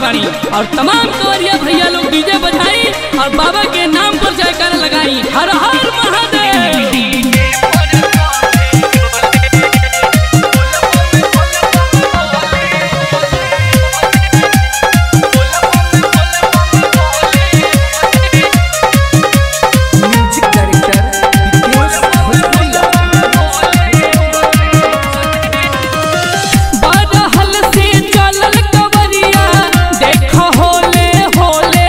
बानी और तमाम कवरिया भैया लोग डीजे बजाई और बाबा के नाम पर जयकार लगाई हर हर महादेव म्यूजिक डायरेक्टर विकेश भोजपुरिया बरहल से चलल कवरिया देख होले होले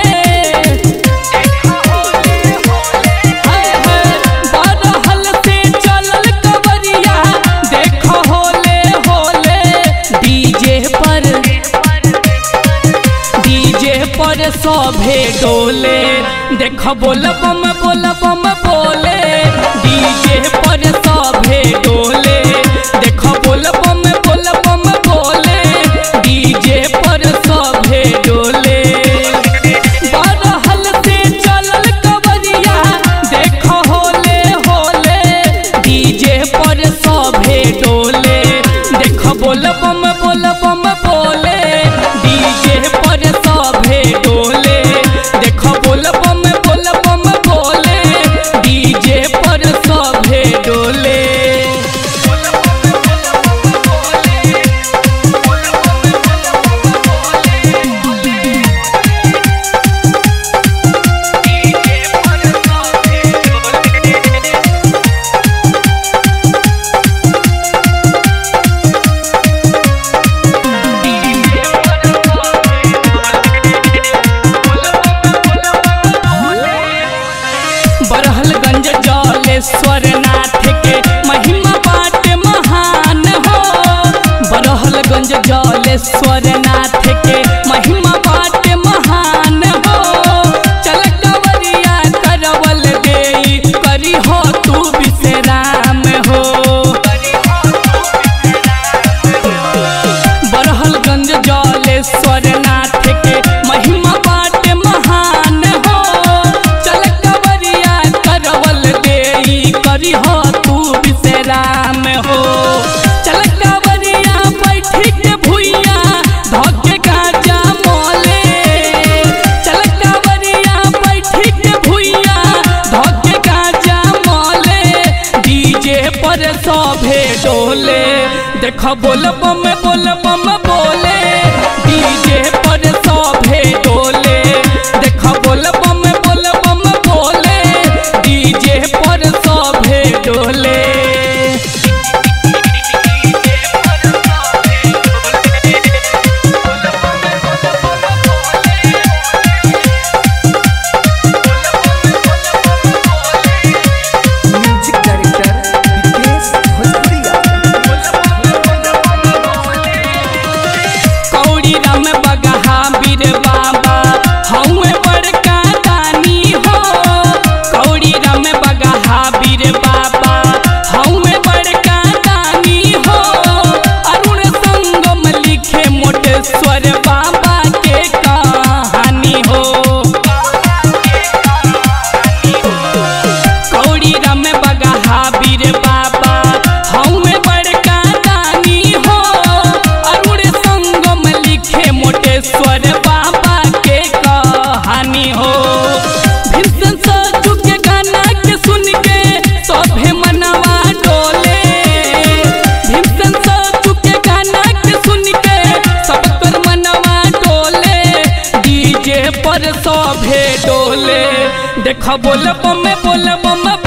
हाय हाय बरहल से चलल कवरिया देख होले होले डीजे पर डीजे पर सभे डोले देख बोल बम बोल बम बोले डीजे पर सभे डोले देख बोल बम बोल बम बोले डीजे पर सभे डोले बरहल से चलल कवरिया देख होले होले डीजे पर सभे डोले देख बोल बम बोल बम बोले डीजे पर सभे डोले देख बोल बम बोल बम बोले डीजे पर सभे डोले बरहलगंज जलेश्वर नाथ के महिमा बाट महान हो बरहलगंज जलेश्वर नाथ के महिमा बाट महान हो चल कवरिया करवल देई करी हो तू विश्राम हो बरहलगंज जलेश्वर नाथ के महिमा बाट महान हो चल कवरिया करवल देई करी हो तू विश्राम हो चल कवरिया बैठी के भुइया धके गाजा मोले चल कवरिया बैठी के भुइया धके गाजा मोले डीजे पर सभे डोले देख बोल बम बोल बम बोले डीजे पर सभे डोले देख बोल बम बोल बम बोले डीजे पर सभे डोले म्यूजिक डायरेक्टर विकेश भोजपुरिया कौड़ी राम बगहा बीर बाबा हौवे बड़का दानी हो कौड़ी राम बगहा बीर बाबा हौवे बड़का दानी हो अरुण संगम लिखे मोटेश्वर बाबा के कहानी हो कौड़ी राम बगहा बीर बाबा हमें बड़का दानी हो अरुण संगम लिखे मोटेश्वर बाबा के कहानी हो भीषण सजू के गाना के सुन के सभे मनवा डोले भीषण सजू के गाना के सुन के सब कर मनवा डोले डीजे पर सभे डोले देख बोल बम बोल बम